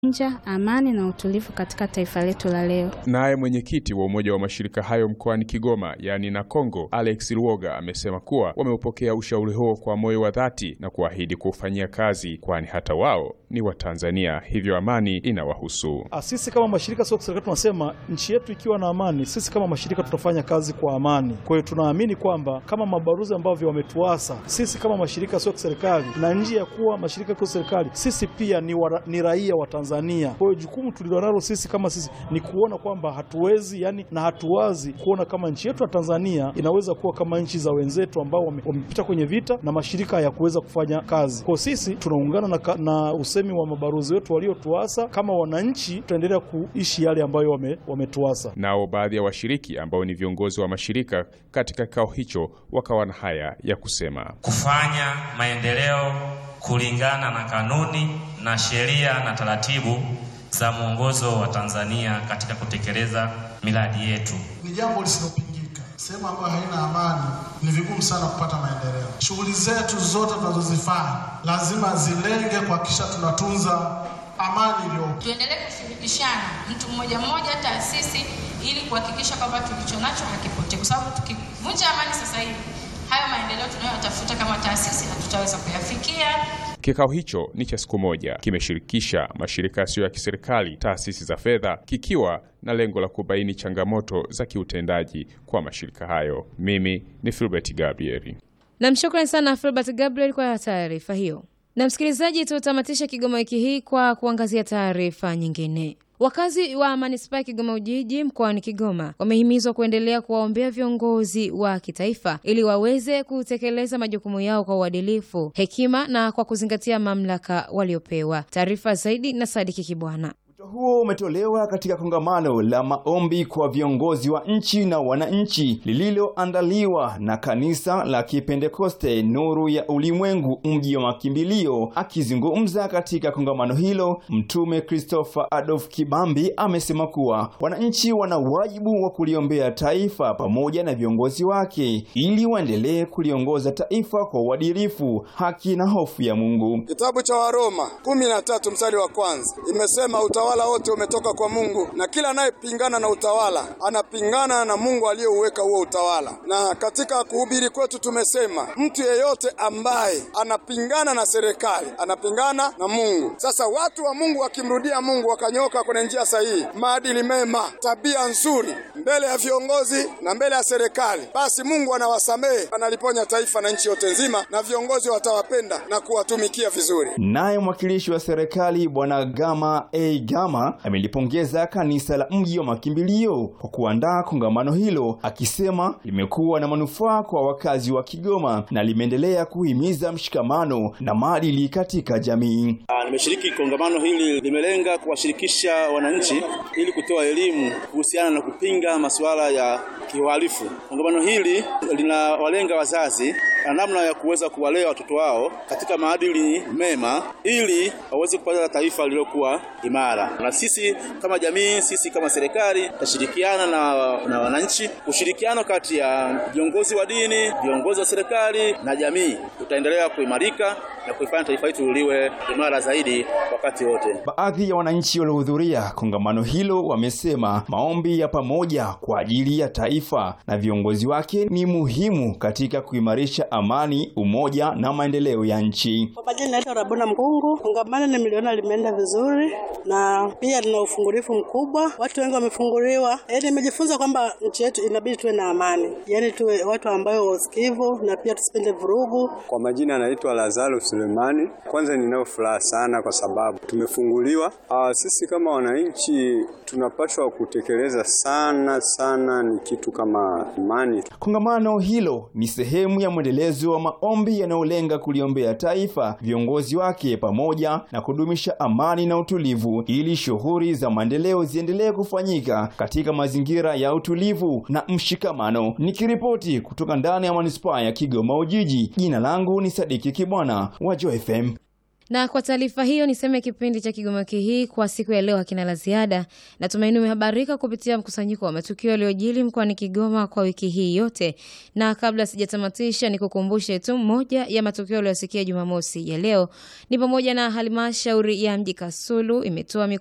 nja amani na utulivu katika taifa letu la leo. Naye mwenyekiti wa umoja wa mashirika hayo mkoani Kigoma, yaani na Kongo, Alex Luoga amesema kuwa wameupokea ushauri huo kwa moyo wa dhati na kuahidi kuufanyia kazi, kwani hata wao ni Watanzania, hivyo amani inawahusu. Sisi kama mashirika sio serikali, tunasema nchi yetu ikiwa na amani, sisi kama mashirika tutafanya kazi kwa amani. Kwa hiyo tunaamini kwamba kama mabaruzi ambavyo wametuasa sisi kama mashirika sio serikali, na nje ya kuwa mashirika sio serikali, sisi pia ni, wa, ni raia wa Tanzania. Kwa hiyo jukumu tulilonalo sisi kama sisi ni kuona kwamba hatuwezi yani, na hatuwazi kuona kama nchi yetu ya Tanzania inaweza kuwa kama nchi za wenzetu ambao wamepita kwenye vita na mashirika hayakuweza kufanya kazi. Kwa sisi tunaungana na, na usemi wa mabaruzi wetu waliotuasa, kama wananchi tutaendelea kuishi yale ambayo wametuasa wame nao baadhi ya washiriki ambao ni viongozi wa mashirika katika kikao hicho wakawa na haya ya kusema: kufanya maendeleo kulingana na kanuni na sheria na taratibu za mwongozo wa Tanzania katika kutekeleza miradi yetu. Ni jambo lisilopingika. Sehemu ambayo haina amani ni vigumu sana kupata maendeleo. Shughuli zetu zote tunazozifanya lazima zilenge kuhakikisha tunatunza amani iliyopo. Tuendelee kushirikishana mtu mmoja mmoja, taasisi, ili kuhakikisha kwamba tulicho nacho hakipotee, kwa sababu tukivunja amani sasa hivi hayo maendeleo tunayotafuta kama taasisi hatutaweza kuyafikia. Kikao hicho ni cha siku moja, kimeshirikisha mashirika yasiyo ya kiserikali, taasisi za fedha, kikiwa na lengo la kubaini changamoto za kiutendaji kwa mashirika hayo. Mimi ni Filbert Gabriel. Namshukrani sana Filbert Gabriel kwa taarifa hiyo. Na msikilizaji, tutamatisha Kigoma wiki hii kwa kuangazia taarifa nyingine. Wakazi wa manispaa ya Kigoma Ujiji mkoani Kigoma wamehimizwa kuendelea kuwaombea viongozi wa kitaifa ili waweze kutekeleza majukumu yao kwa uadilifu, hekima na kwa kuzingatia mamlaka waliopewa. Taarifa zaidi na Sadiki Kibwana. huo umetolewa katika kongamano la maombi kwa viongozi wa nchi na wananchi lililoandaliwa na kanisa la Kipentekoste Nuru ya Ulimwengu mji wa makimbilio. Akizungumza katika kongamano hilo, Mtume Christopher Adolf Kibambi amesema kuwa wananchi wana wajibu wa kuliombea taifa pamoja na viongozi wake ili waendelee kuliongoza taifa kwa uadilifu, haki na hofu ya Mungu. Kitabu cha Waroma kumi na tatu mstari wa kwanza imesema utawala wote umetoka kwa Mungu na kila anayepingana na utawala anapingana na Mungu aliyeuweka huo utawala. Na katika kuhubiri kwetu tumesema mtu yeyote ambaye anapingana na serikali anapingana na Mungu. Sasa watu wa Mungu wakimrudia Mungu wakanyoka kwenye njia sahihi, maadili mema, tabia nzuri mbele ya viongozi na mbele ya serikali, basi Mungu anawasamehe, analiponya taifa na nchi yote nzima, na viongozi watawapenda na kuwatumikia vizuri. Naye mwakilishi wa serikali Bwana Gama A Gama amelipongeza kanisa la mji wa makimbilio kwa kuandaa kongamano hilo, akisema limekuwa na manufaa kwa wakazi wa Kigoma na limeendelea kuhimiza mshikamano na maadili katika jamii. Nimeshiriki kongamano hili, limelenga kuwashirikisha wananchi ili kutoa elimu kuhusiana na kupinga masuala ya kiuhalifu. Kongamano hili linawalenga wazazi na namna ya kuweza kuwalea watoto wao katika maadili mema ili waweze kupata taifa lililokuwa imara. Na sisi kama jamii, sisi kama serikali tutashirikiana na, na wananchi. Ushirikiano kati ya viongozi wa dini, viongozi wa serikali na jamii utaendelea kuimarika na kuifanya taifa letu liwe imara zaidi wakati wote. Baadhi ya wananchi waliohudhuria kongamano hilo wamesema maombi ya pamoja kwa ajili ya taifa na viongozi wake ni muhimu katika kuimarisha amani, umoja na maendeleo ya nchi. Kwa majina naitwa Rabona Mkungu. Kongamano nimeliona limeenda vizuri na pia lina ufungulifu mkubwa, watu wengi wamefunguliwa. Yaani nimejifunza kwamba nchi yetu inabidi tuwe na amani, yaani tuwe watu ambao wasikivu na pia tusipende vurugu. Kwa majina anaitwa Lazaro Sulemani. Kwanza ninayo furaha sana kwa sababu tumefunguliwa. Aa, sisi kama wananchi tunapaswa kutekeleza sana sana ni kitu kama imani. Kongamano hilo ni sehemu ya mwendelezo wa maombi yanayolenga kuliombea taifa, viongozi wake, pamoja na kudumisha amani na utulivu, ili shughuli za maendeleo ziendelee kufanyika katika mazingira ya utulivu na mshikamano. Nikiripoti kutoka ndani ya manispaa ya Kigoma Ujiji, jina langu ni Sadiki Kibwana wa Joy FM. Na kwa taarifa hiyo niseme kipindi cha Kigoma wiki hii kwa siku ya leo hakina la ziada. Natumaini umehabarika kupitia mkusanyiko wa matukio yaliyojili mkoani Kigoma kwa wiki hii yote, na kabla sijatamatisha, nikukumbushe tu moja ya matukio yaliyosikia Jumamosi ya leo ni pamoja na halmashauri ya mji Kasulu imetoa